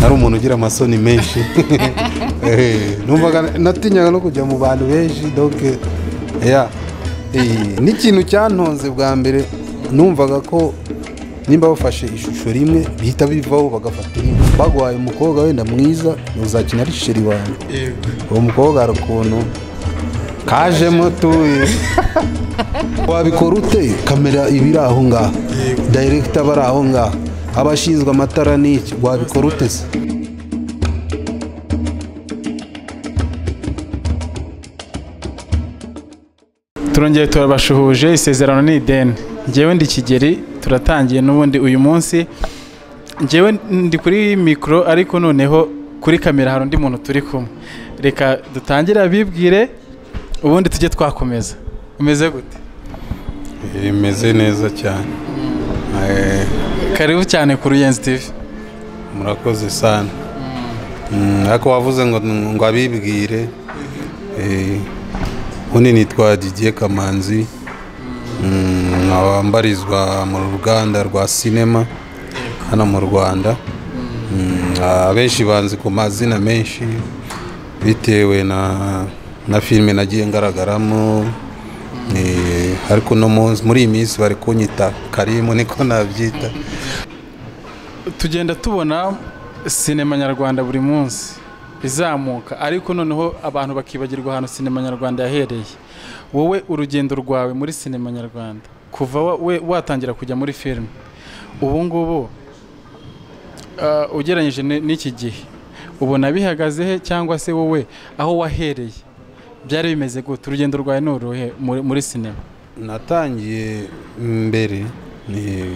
ari umuntu ugira amasoni menshi Eh, numvaga natinyaga no kujya mu bantu benshi doke ya Eh, n'ikintu cyantonze bwa mbere numvaga ko nimba bafashe ishusho rimwe bihita bivaho bagafata indi baguhaye umukobwa wenda mwiza uzakina ari sheri wawe uwo mukobwa hari ukuntu kajemo tuye wabikora ute kamera iba iri aho ngaho dayiregita bari aho ngaho abashinzwe amatara n'iki wabikora ute se turongeye turabashuhuje isezerano ni ideni ngewe ndi kigeri turatangiye n'ubundi uyu munsi ngewe ndi kuri mikoro ariko noneho kuri kamera hari undi muntu turi kumwe reka dutangire abibwire ubundi tujye twakomeza umeze gute bimeze neza cyane karibu cyane ku ruyenzi tivi murakoze sana ariko wavuze ngo ngo abibwire ubundi nitwa didiye kamanzi nkaba mbarizwa mu ruganda rwa sinema hano mu rwanda Mm, abenshi banzi ku mazina menshi bitewe na na filime nagiye ngaragaramo Eh, ariko no munsi- muri iyi minsi bari kunyita karimu niko nabyita tugenda tubona sinema nyarwanda buri munsi izamuka ariko noneho abantu bakibagirwa ahantu sinema nyarwanda yahereye wowe urugendo rwawe muri sinema nyarwanda kuva wa- we watangira kujya muri filime ubu ngubu ah, ugereranyije ni- n'iki gihe ubona bihagaze he cyangwa se wowe aho wahereye byari bimeze gute urugendo rwawe ni uruhe muri- muri sinema natangiye mbere eh,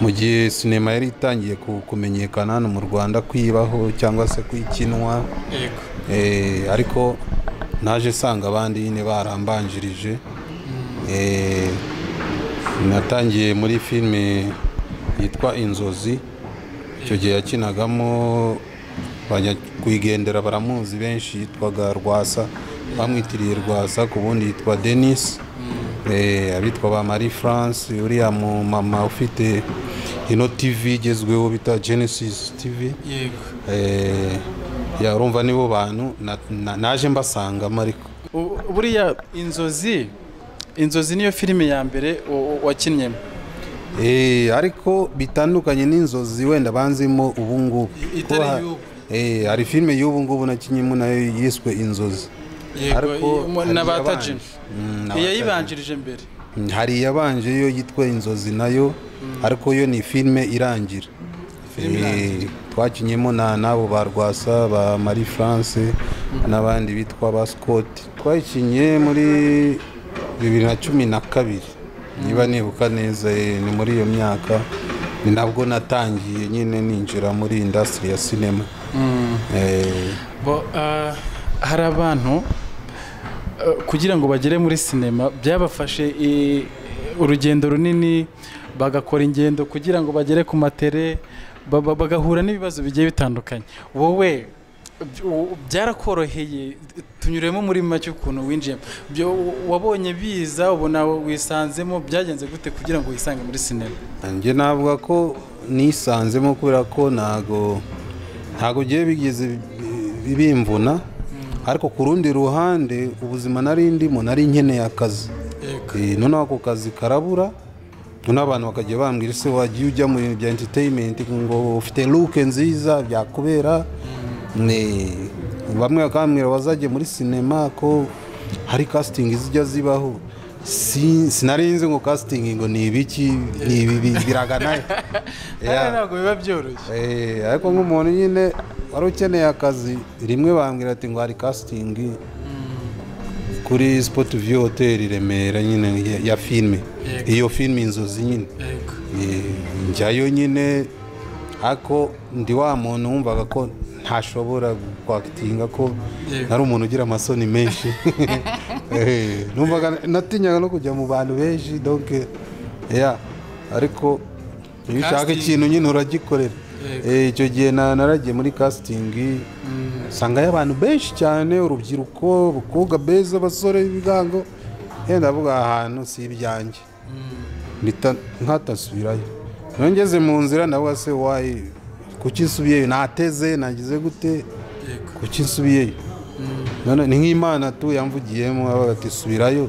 mu gihe sinema yari itangiye ku- kumenyekana hano mu rwanda kwibaho cyangwa se kwikinwa Eh, ariko naje nsanga abandi nyine barambanjirije Eh, natangiye muri filime yitwa inzozi icyo gihe yakinagamo kuyigendera baramuzi benshi yitwaga rwasa bamwitiriye rwasa ku bundi yitwa denis Eh, abitwa ba marie france uriya mu mama ufite ino tv igezweho bita genesis tv yego Eh, ya urumva nibo bantu na- na- naje mbasangamo ariko U- buriya inzozi inzozi niyo filime ya mbere wa- wa- wakinnyemo Eh, ariko bitandukanye n'inzozi wenda banzimo ubu ngubu I- itari Kuko ha- y'ubu. eh, hari filime y'ubu ngubu nakinyemo nayo yiswe inzozi Ariko Yego, i- hari na ba iyabanje. tajini Mm, na batajini. iyayibanjirije mbere Mm, hari iyabanje yo yitwa inzozi nayo ariko yo ni filime irangira Filime Eh, irangira. twakinyemo na n'abo ba rwasa ba marie france n'abandi bitwa ba scott twayikinye muri bibiri na cumi na kabiri niba nibuka neza eh, ni muri iyo myaka ni nabwo natangiye nyine ninjira muri indasitiri ya sinema Eh, Bo, ah, hari abantu eh, kugira ngo bagere muri sinema byabafashe i- urugendo runini bagakora ingendo kugira ngo bagere ku matere ba- ba- bagahura n'ibibazo bigiye bitandukanye wowe by- u- byarakoroheye tunyuremo muri make ukuntu winjiyemo Byo- wabonye biza ubona wisanzemo byagenze gute kugira ngo wisange muri sinema njye navuga ko nisanzemo kubera ko ntago ntago ugiye bigeze bi- bimvuna ariko ku rundi ruhande ubuzima nari ndimo nari nkeneye akazi Eh, noneho ako kazi karabura noneho abantu bakajya bambwira ese wagiye ujya mu bintu bya entertainment ngo ufite luke nziza byakubera Ne- bamwe bakambwira bazajya muri sinema ko hari casting zijya zibaho Si- sinari nzi ngo casting ngo ni ibiki ni ibi bi- biragana he? hano Yeah. ntabwo biba byoroshye Eh, ariko nk'umuntu nyine wari ukeneye akazi rimwe bambwira ati ngo hari casting kuri sport view hotel i remera nyine ya- ya filime Yego. iyo filime inzozi nyine Eh, njyayo nyine ariko ndi wa muntu wumvaga ko ntashobora kwakitinga ko Yego. ari umuntu ugira amasoni menshi Eh, numvaga natinyaga no kujya mu bantu benshi donc ya ariko iyo ushaka Casting. ikintu nyine uragikorera Yego. Eh, icyo gihe na- naragiye muri casting usanga abantu benshi cyane urubyiruko abakobwa beza abasore b'ibigango yenda avuga ahantu si ibyanjye mpita nkatasubirayo nongeze mu nzira nawe se wayi kuki nsubiyeyo nateze nagize gute kuki nsubiyeyo none ni nk'imana tu yamvugiyemo abaga ati subirayo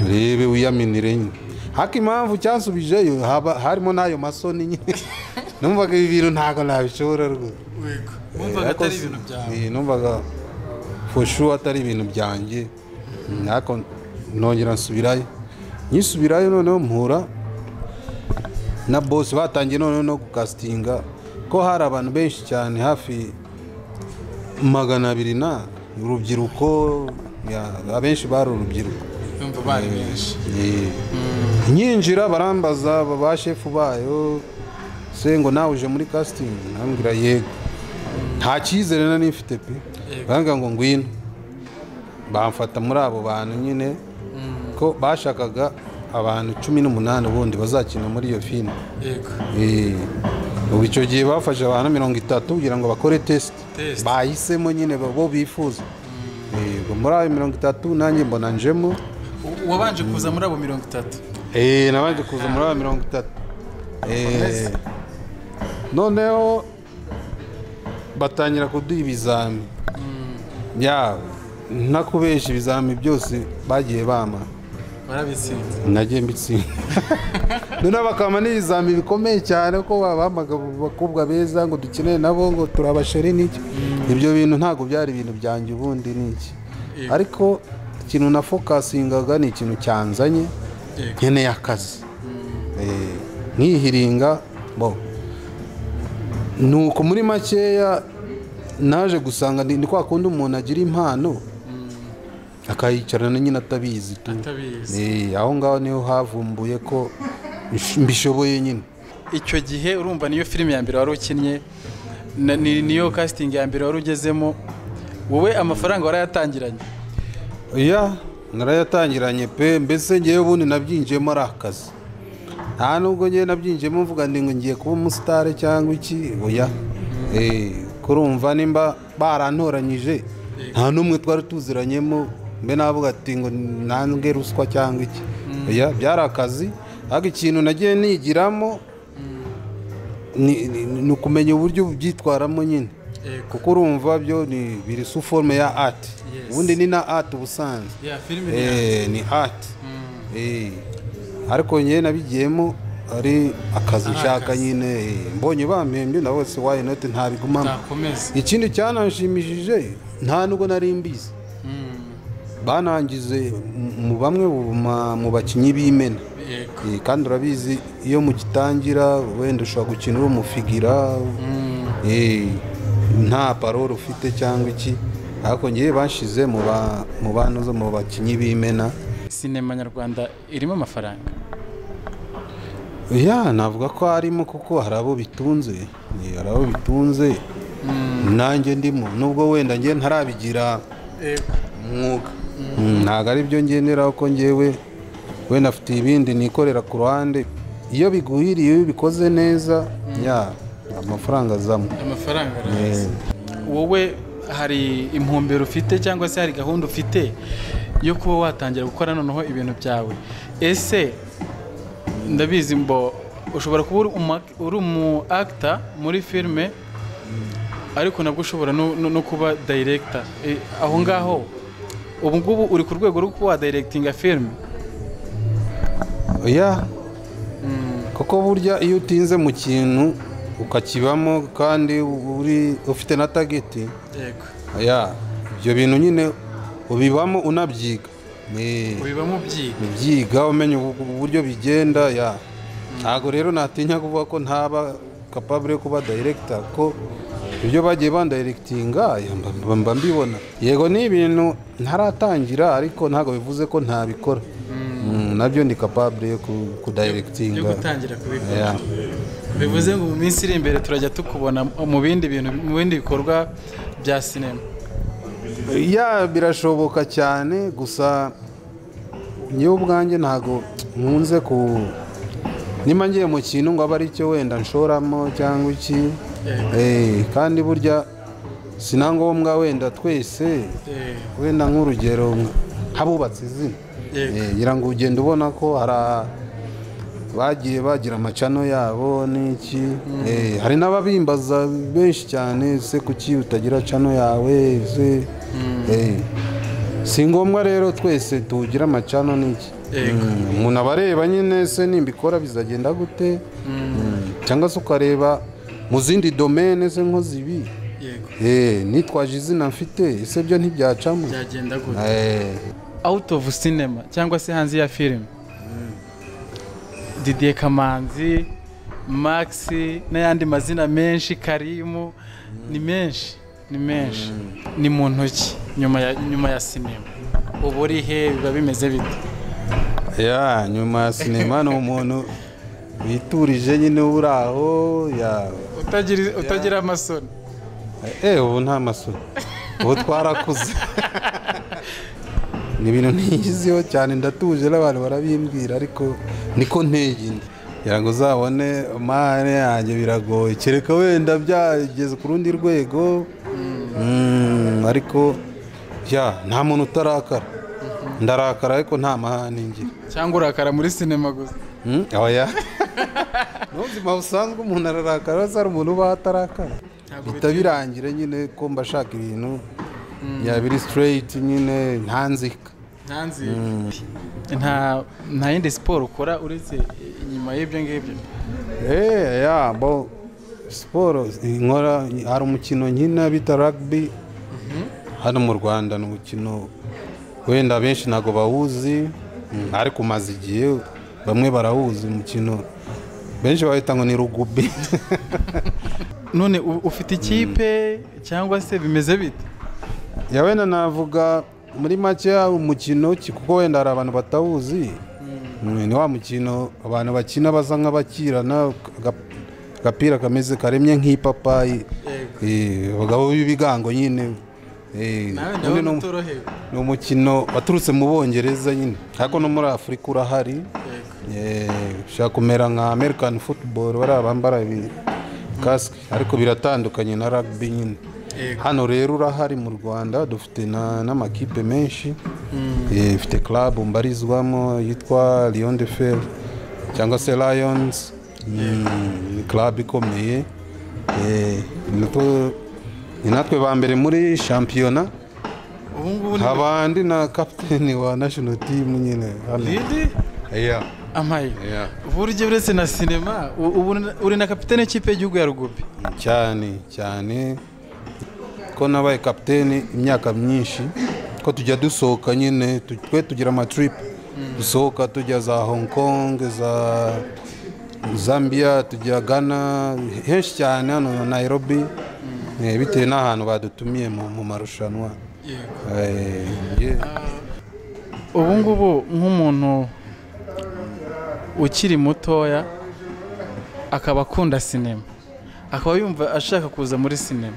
urebe wiyaminire nyine ariko impamvu cyansubijeyo haba harimo n'ayo masoni nyine numvaga ibi bintu ntabwo nabishobora rwose Yego. Wumvaga atari ibintu byawe. Eh, numvaga foshu atari ibintu byanjye Mm, ariko nongera nsubirayo nyisubirayo noneho mpura na bosi batangiye noneho no gukasitinga ko hari abantu benshi cyane hafi magana abiri na urubyiruko ya- abenshi bari urubyiruko Yumva bari benshi. Eh, nyinjira barambaza ba shefu bayo se ngo nawe uje muri kasitingi nambwira yego nta cyizere na n'ifite pe Yego. banga ngo ngwino bamfata muri abo bantu nyine ko bashakaga abantu cumi n'umunani ubundi bazakina muri iyo filime Yego. Eh, ubu icyo gihe bafashe abantu mirongo itatu kugira ngo bakore tesite Test. bahisemo nyine bo bifuza Eh, ubwo muri ayo mirongo itatu nanjye mbona njemo U- Uwabanje kuza muri abo mirongo itatu. Eh, nabanje kuza muri ba mirongo itatu Eh, noneho batangira kuduha ibizami yabo ntakubesha ibizami byose bagiye bama Barabitsinze. nagiye mbitsinda noneho bakama n'ibizami bikomeye cyane ko babamaga abakobwa beza ngo dukeneye nabo ngo turabashere n'iki ibyo bintu ntabwo byari ibintu byanjye ubundi n'iki Yego. ariko ikintu na fokasingaga ni ikintu cyanzanye Yego. nkeneye akazi Eh, nkihiringa bo nuko muri makeya naje gusanga ni ni kwa kundi umuntu agira impano akayicarana nyine atabizi tu Atabizi. Eh, aho ngaho niho havumbuye ko bish- mbishoboye nyine Icyo gihe urumva niyo filime ya mbere wari ukinnye na- ni- niyo casting ya mbere wari ugezemo wowe amafaranga warayatangiranye. ya narayatangiranye pe mbese ngewe ubundi nabyinjiyemo ari akazi nta nubwo ngewe nabyinjiyemo mvuga ngo ngiye kuba umusitari cyangwa iki oya Eh, kurumva nimba barantoranyije nta n'umwe twari tuziranyemo mbe navuga ati ngo nange ruswa cyangwa iki oya byari akazi ariko ikintu nagiye nigiramo ni- ni ni ukumenya uburyo ubyitwaramo nyine Yego. kuko urumva byo ni biri su forme ya art Yes. ubundi ni na art ubusanzwe Ya filime ni ya- Eh, ni art Eh, ariko njye nabigiyemo ari akazi nshaka akazi. nyine eh, mbonye bampembye na bose why not ntabigumamo Nakomeza. ikindi cyananshimishije nta nubwo nari mbizi Mm. banangize mu- mu bamwe mu ma- mu bakinnyi b'imena Yego. Eh, kandi urabizi iyo mugitangira wenda ushobora gukina uri umufigira Mm. Eh, nta parole ufite cyangwa iki ariko ngewe bashyize mu ba- mu bantu zo mu bakinnyi b'imena Sinema nyarwanda irimo amafaranga. ya navuga ko harimo kuko hari abo bitunze Eh, hari abo bitunze nanjye ndimo nubwo wenda ngewe ntarabigira Yego. umwuga Mm, ntabwo ari byo ngenderaho ko ngewe wenda afite ibindi nikorera ku ruhande iyo biguhiriye iyo ubikoze neza ya amafaranga azamo Amafaranga araza. wowe hari intumbero ufite cyangwa se hari gahunda ufite yo kuba watangira gukora noneho ibintu byawe ese ndabizi mbo ushobora kuba uri umu- uri umu akita muri filime ariko nabwo ushobora no- no no kuba dayiregita aho ngaho ubu ngubu uri ku rwego rwo kuba wadayiregitinga filime ya kuko burya iyo utinze mu kintu ukakibamo kandi uri ufite na tageti yego ya ibyo bintu nyine ubibamo unabyiga Ni- ubibamo ubyiga ubyiga umenya ubu- uburyo bigenda ya ntabwo rero natinya kuvuga ko ntaba kapabure yo kuba dayiregita ko ibyo bagiye bandayiregitinga ya, mba- mba- mba mbibona yego ni ibintu ntaratangira ariko ntabwo bivuze ko ntabikora Mm, nabyo ndi kapabure yo ku- yo kudayiregitinga gutangira kubikora Ya. bivuze ngo mu minsi iri imbere turajya tukubona mu bindi bintu mu bindi bikorwa bya sinema ya birashoboka cyane gusa njyewe ubwanjye ntabwo nkunze ku nimba ngiye mu kintu ngo abe ari cyo wenda nshoramo cyangwa iki Eh, kandi burya si na ngombwa wenda twese Eh, wenda nk'urugero habubatse izina Yego. Eh, ngira ngo ugenda ubona ko hari a- bagiye bagira amacano yabo n'iki Eh, hari n'ababimbaza benshi cyane se kuki utagira cano yawe se Eh, si ngombwa rero twese tugira amacano n'iki Yego. Mm, umuntu aba areba nyine se nimbikora bizagenda gute Mm, cyangwa se ukareba mu zindi domene se nko zibi yego Eh, nitwaje izina mfite ese byo ntibyacamo byagenda gute Eh, out of cinema cyangwa se hanze ya filime didier kamanzi max n'ayandi mazina menshi karimu ni menshi ni menshi ni mu ntoki nyuma ya nyuma ya sinema ubu uri he biba bimeze bite ya nyuma ya sinema ni umuntu witurije nyine uri aho ya utagira utagira amasoni eh ubu nta masoni ubu twarakuze ni ibintu ntiyiziho cyane ndatuje n'abantu barabimbwira ariko niko nteye inda kugira ngo uzabone mane yanjye biragoye kereka wenda byageze ku rundi rwego Mm, ariko ya nta muntu utarakara ndarakara ariko nta mahane ngira cyangwa urakara muri sinema gusa Mm, oya n'ubuzima busanzwe umuntu ararakara uretse hari umuntu uba atarakara Ntabwo bihita birangire nyine ko mba ashaka ibintu yabiri straight nyine ntanzika ntanzi nta nta yindi siporo ukora uretse inyuma y'ibyo ngibyo Eh, ya bo siporo nkora hari umukino nkina bita rugby hano mu rwanda ni umukino wenda benshi ntabwo bawuzi mm, ariko umaze igihe bamwe barawuzi umukino benshi bawita ngo ni rugubi none u- ufite ikipe cyangwa se bimeze bite ya wenda navuga muri make ya umukino ki- kuko wenda hari abantu batawuzi Mm, ni wa mukino abantu bakina baza nk'abakirana aga- agapira kameze karemye nk'ipapayi Eh, abagabo b'ibigango nyine Eh, nawe undi nawe ni um- utorohewe ni umukino waturutse mu bongereza nyine ariko no muri afurika urahari Yego. Eh, ushobora kumera nka american football bariya bambara ibi kasike ariko biratandukanye na rugby nyine Yego. hano rero urahari mu rwanda dufite na- n'amakipe menshi Eh, dufite club mbarizwamo yitwa lion de fer cyangwa se lions Mm, ni club ikomeye Eh, natwo- ni natwe ba mbere muri shampiyona ubu ngubu ni abandi na kapiteni wa national team nyine hano lidi Yeah, amaye yeah. buryo uretse na sinema u- ubu na- uri na kapitene y'ikipe y'igihugu ya rugubi cyane cyane ko nabaye kapiteni imyaka myinshi ko tujya dusohoka nyine tu- twe tugira amatrip dusohoka tujya za hong kong za zambia tujya ghana henshi cyane hano na nairobi Eh, bitewe n'ahantu badutumiye mu mu marushanwa Eh, yeah. ubu ngubu nk'umuntu ukiri mutoya akaba akunda sinema akaba yumva ashaka kuza muri sinema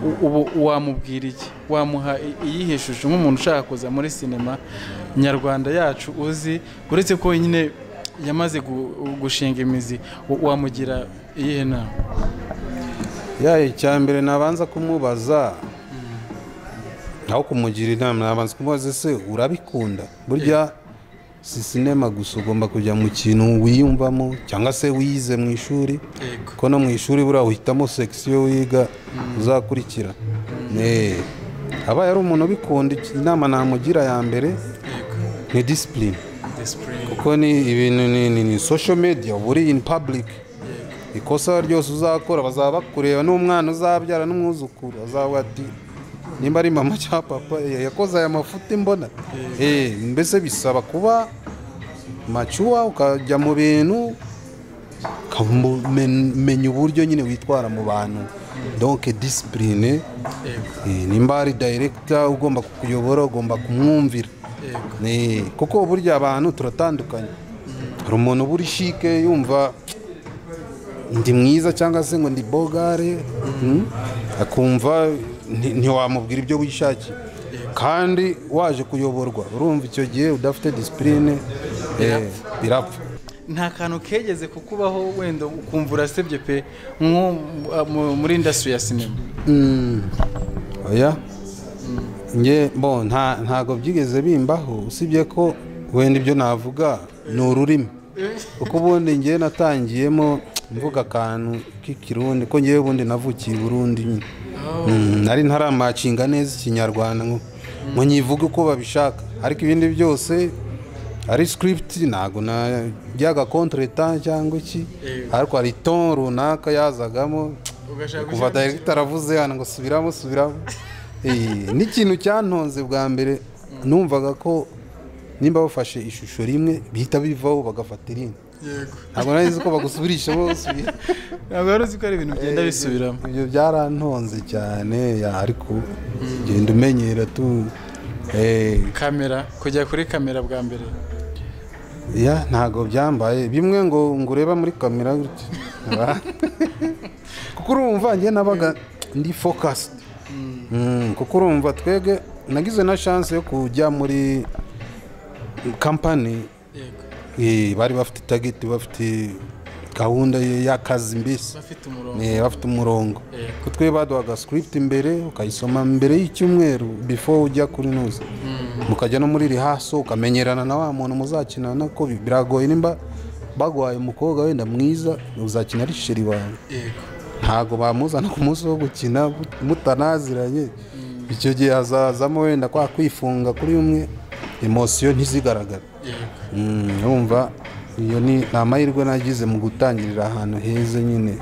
U- ubu wamubwira iki wamuha i- iyihe shusho nk'umuntu ushaka kuza muri sinema nyarwanda yacu uzi uretse ko nyine yamaze gu- gushinga imizi wa- wamugira iyihe nama ya icyambere nabanza kumubaza aho kumugira inama nabanza kumubaza ese urabikunda burya si sinema gusa ugomba kujya mu kintu wiyumvamo cyangwa se wize mu ishuri kuko no mu ishuri buriya uhitamo sekisiyo wiga uzakurikira Eh, aba yari umuntu ubikunda iki- inama namugira ya mbere ni disipurine kuko ni ibintu ni, ni, ni social media uba uri in public ikosa ryose uzakora bazaba bakureba n'umwana uzabyara n'umwuzukuru azavuga ati nimba ari mama cyangwa papa eh, yakoze aya mafuti mbona Eh, mbese bisaba kuba macuwa ukajya mu bintu ukamenya uburyo nyine witwara mu bantu donc disipurine nimba ari dayiregita ugomba kukuyobora ugomba kumwumvira Eh, kuko burya abantu turatandukanye hari umuntu uba uri shike yumva ndi mwiza cyangwa se ngo ndi bogare mm, akumva nti- ntiwamubwira ibyo wishakiye kandi waje kuyoborwa urumva icyo gihe udafite disipurine birapfa nta kantu kegeze kukubaho wenda ukumva urasebye pe nko mu- muri indasitiri ya sinema oya nge bo nta- ntago byigeze bimbaho usibye ko wenda ibyo navuga ni ururimi kuko ubundi ngewe natangiyemo mvuga akantu k'ikirundi ko ngewe ubundi navukiye i burundi nyine Mm, nari ntaramacinga neza ikinyarwanda ngo ngo nyivuge uko babishaka ariko ibindi byose ari script ntabwo najyaga contretemps cyangwa iki ariko hari ton runaka yazagamo ugashaka kuva director aravuze hano ngo subiramo subiramo Eh, n'ikintu cyantonze bwa mbere numvaga ko nimba bafashe ishusho rimwe bihita bivaho bagafata irindi yego ntabwo nari nzi ko bagusubirishamo basubira ntabwo wari uzi ko hari ibintu bigenda bisubiramo ibyo byarantonze cyane ya, ariko genda umenyera tu eh, kamera kujya kuri kamera bwa mbere ya ntago byambaye bimwe ngo ngo ureba muri kamera gutya kuko urumva njye nabaga ndi focused Mm, kuko urumva twebwe nagize na chance yo kujya muri company yego eh, bari bafite target bafite gahunda y'akazi mbese bafite umurongo Eh, bafite umurongo Yego. ko twe baduhaga script imbere ukayisoma mbere y'icyumweru before ujya kuri nuza mukajya no muri rihaso ukamenyerana na wa muntu muzakinana ko bi- biragoye nimba baguhaye umukobwa wenda mwiza uzakina ari sheri wawe yego ntago bamuzana ku munsi wo gukina mut- mutanaziranye icyo gihe hazazamo wenda kwa kwifunga kuri umwe emosiyo ntizigaragare yego Mm, urumva iyo ni ni amahirwe nagize mu gutangirira ahantu heza nyine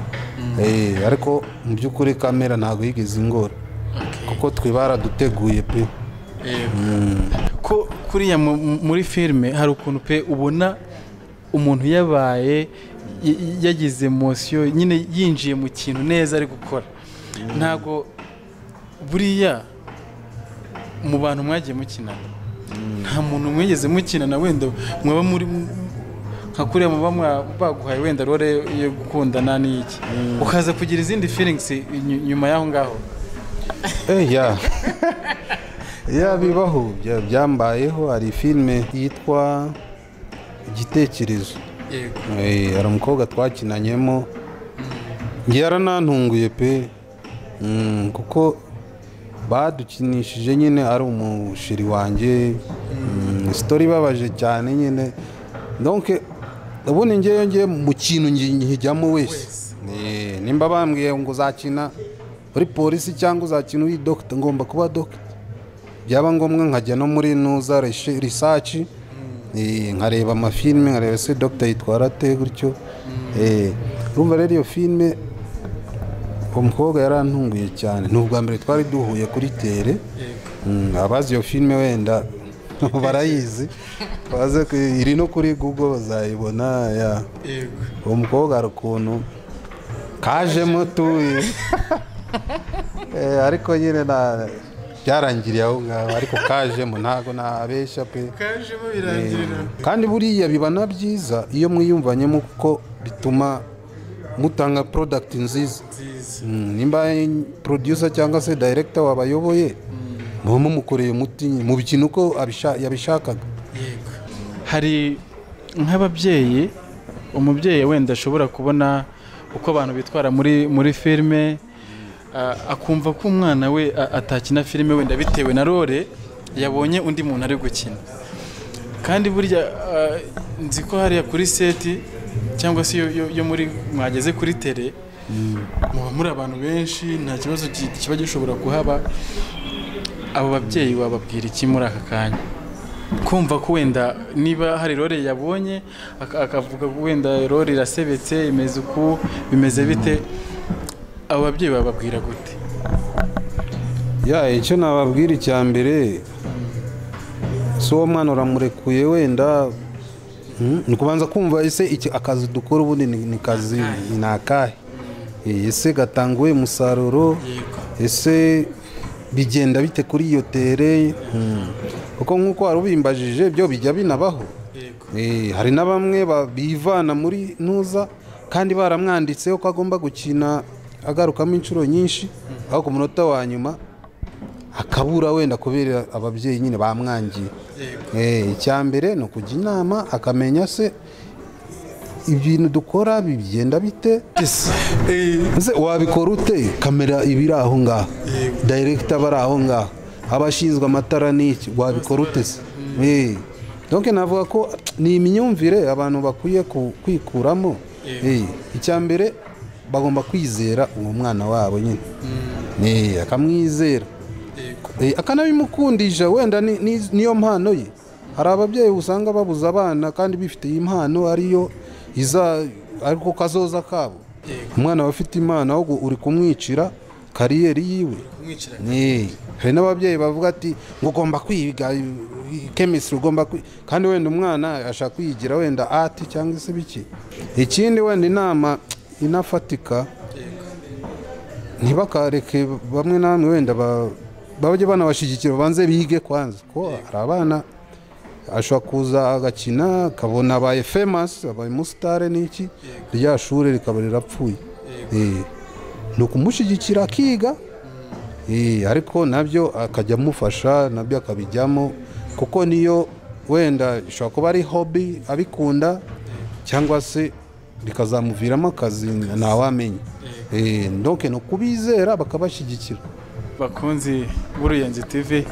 Eh, ariko mu by'ukuri kamera ntabwo yigeze ingora Okay. kuko twe baraduteguye pe yego ko kuriya mu- mu- muri filime hari ukuntu pe ubona umuntu yabaye y- y- yagize emosiyo nyine yinjiye mu kintu neza ari gukora ntabwo buriya mu bantu mwagiye mukinana nta muntu mwigeze mukinana wenda mwaba muri nka kuriya muba mwa- baguhaye wenda role yo gukundana n'iki ukaza kugira izindi feelings ny- nyuma y'aho ngaho Eh, ya ya bibaho bya- byambayeho hari filime yitwa igitekerezo yego Eh, hari umukobwa twakinanyemo njye yaranantunguye pe Mm, kuko badukinishije nyine ari umusheri wanjye Mm, sitori ibabaje cyane nyine donc ubundi ngewe ngewe mu kintu ngi- nkijyamo wese Eh, nimba bambwiye ngo uzakina uri polisi cyangwa uzakina uri dogita ngomba kuba dogita byaba ngombwa nkajya no muri nuza reshe- risaci eh, nkareba amafilime nkareba se dogita yitwara ate gutyo Eh, urumva rero iyo filime uwo mukobwa yarantunguye cyane ni ubwa mbere twari duhuye kuri tere yego Mm, abazi iyo filime wenda barayizi baze ku- iri no kuri google bazayibona ya yego uwo mukobwa hari ukuntu kajemo tuye Eh, ariko nyine na byarangiriye aho ngaho ariko kajemo ntabwo nabeshya pe kajemo birangirira kandi buriya biba na byiza iyo mwiyumvanyemo kuko bituma mutanga product nziza nziza Mm, nimba producer cyangwa se director wabayoboye muba mumukoreye umuti nyine, mu bintu uko abisha- yabishakaga yego hari nk'ababyeyi umubyeyi wenda ashobora kubona uko abantu bitwara muri muri filime a- akumva ko umwana we a- atakina filime wenda bitewe na role yabonye undi muntu ari gukina kandi burya ah, nzi ko hariya kuri seti cyangwa se yo- yo- yo muri mwageze kuri tere muba muri abantu benshi nta kibazo ki- kiba gishobora kuhaba abo babyeyi wababwira iki muri aka kanya kumva ko wenda niba hari rore yabonye aka- akavuga ko wenda rore irasebetse imeze uku bimeze bite abo babyeyi bababwira gute ya icyo nababwira icya mbere si uwo mwana uramurekuye wenda mm, ni ukubanza kumva ese iki akazi dukora ubundi ni ni kazi ni akahe Eh, ese gatanga uwuhe musaruro yego ese bigenda bite kuri iyo tere Mm. kuko nk'uko wari ubimbajije byo bijya binabaho yego Eh, hari na bamwe ba- bivana muri nuza kandi baramwanditseho ko agomba gukina agarukamo inshuro nyinshi aho ku munota wa nyuma akabura wenda kubera ababyeyi nyine bamwangiye yego Eh, icya mbere ni ukujya inama akamenya se ibintu dukora bigenda bite Ese wabikora ute kamera iba iri aho ngaho director bari aho ngaho abashinzwe amatara n'iki wabikora ute se Eh, donc navuga ko ni imyumvire abantu bakwiye ku- kwikuramo Yego. Eh, icya mbere bagomba kwizera uwo mwana wabo nyine Eh, akamwizera yego Eh, akanabimukundisha wenda ni- ni- niyo mpano ye hari ababyeyi usanga babuza abana kandi bifitiye impano ariyo iza ariko kazoza kabo yego umwana aba afite impano ahubwo uri kumwicira kariyeri yiwe kumwicira Eh, hari n'ababyeyi bavuga ati ngo ugomba kwiga chemistry ugomba kwi-" kandi wenda umwana ashaka kwigira wenda ati cyangwa se biki ikindi wenda inama inafatika yego ntibakareke bamwe na bamwe wenda ba- bajye banabashyigikira babanze bige kwanza ko hari abana ashobora kuza agakina akabona abaye famasi abaye umusitare n'iki rya shuri rikaba rirapfuye Yego. Eh, ni ukumushyigikira akiga Eh, ariko nabyo akajya amufasha nabyo akabijyamo kuko niyo wenda ishobora kuba ari hobi abikunda cyangwa se bikazamuviramo akazi ntawamenya Eh, donc ni ukubizera bakabashyigikira bakunzi b'uruyenzi tv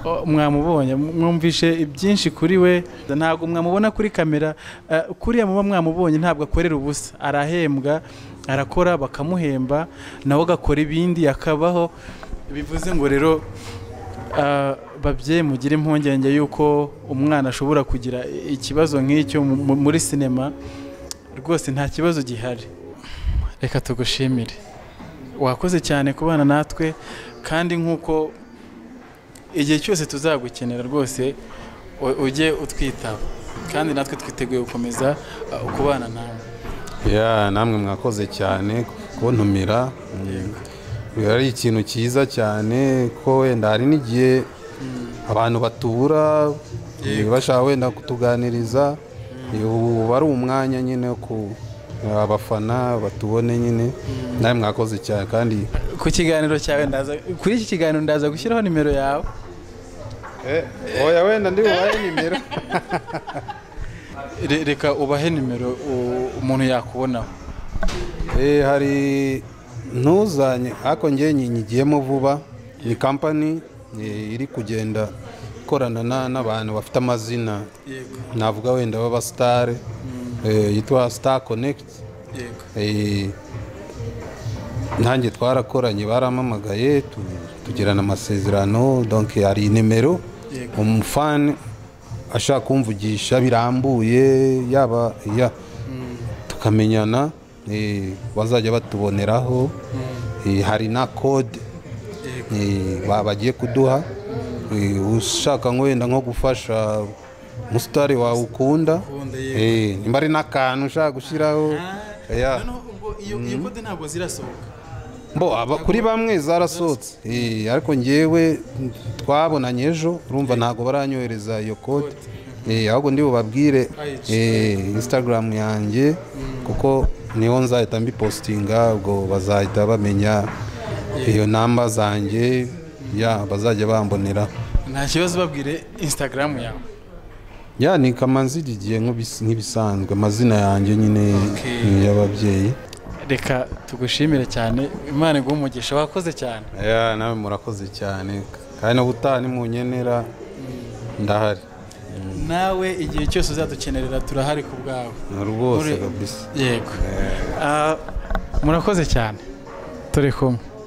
o, mwamubonye mwumvishe ibyinshi kuri we ntabwo mwamubona kuri kamera eh, kuriya muba mwamubonye ntabwo akorera ubusa arahembwa arakora bakamuhemba nawe agakora ibindi akabaho bivuze ngo rero ah, babyeyi mugire impungenge y'uko umwana ashobora kugira ikibazo nk'icyo mu- mu- muri sinema rwose nta kibazo gihari reka tugushimire wakoze cyane kubana natwe kandi nk'uko igihe cyose tuzagukenera rwose u- ujye utwitaba kandi natwe twiteguye gukomeza uh, kubana nawe ya namwe mwakoze cyane kuntumira biba ari ikintu cyiza cyane ko wenda hari n'igihe abantu batubura eh, bashaka wenda kutuganiriza Eh, ubu uba ari umwanya nyine wo ku abafana batubone nyine nawe mwakoze cyane kandi ku kiganiro cyawe ndaza kuri iki kiganiro ndaza gushyiraho nimero yawe oya wenda ndi bubahe nimero Re- reka ubahe nimero u- umuntu yakubonaho Eh, hari ntuzanye ariko njye nyi- nyigiyemo vuba ni kampani eh, iri kugenda ikorana na- n'abantu bafite amazina yego navuga wenda b'abasitare eh, yitwa star connect yego Eh, nanjye twarakoranye barampamagaye tu- tugirana amasezerano donc hari nimero Yego. umufani ashaka kumvugisha birambuye yaba ya tukamenyana eh, bazajya batuboneraho Eh, hari na code yego eh, ba- bagiye kuduha Eh, ushaka nko wenda nko gufasha umusitari wawe ukunda Ukunda, yego. Eh, nimba ari n'akantu ushaka gushyiraho Yeah. noneho ubwo iyo iyo kode ntabwo zirasohoka Bo aba kuri bamwe zarasohotse Eh, ariko ngewe twabonanye ejo urumva ntabwo baranyohereza iyo kode Eh, ahubwo ndi bubabwire eh, instagram yanjye kuko niho nzahita mbipositinga ubwo bazahita bamenya iyo namba zanjye ya bazajya bambonera nta kibazo babwire instagram yawe ya ni kamanzi didiye nk'ibis- nk'ibisanzwe amazina yanjye nyine Okay. y'ababyeyi reka tugushimire cyane imana iguhe umugisha wakoze cyane ya nawe murakoze cyane kandi n'ubutaha nimunyenera ndahari nawe igihe cyose uzadukenerera turahari ku bwawe Na rwose Uri- kabisa yego Ah, murakoze cyane turi kumwe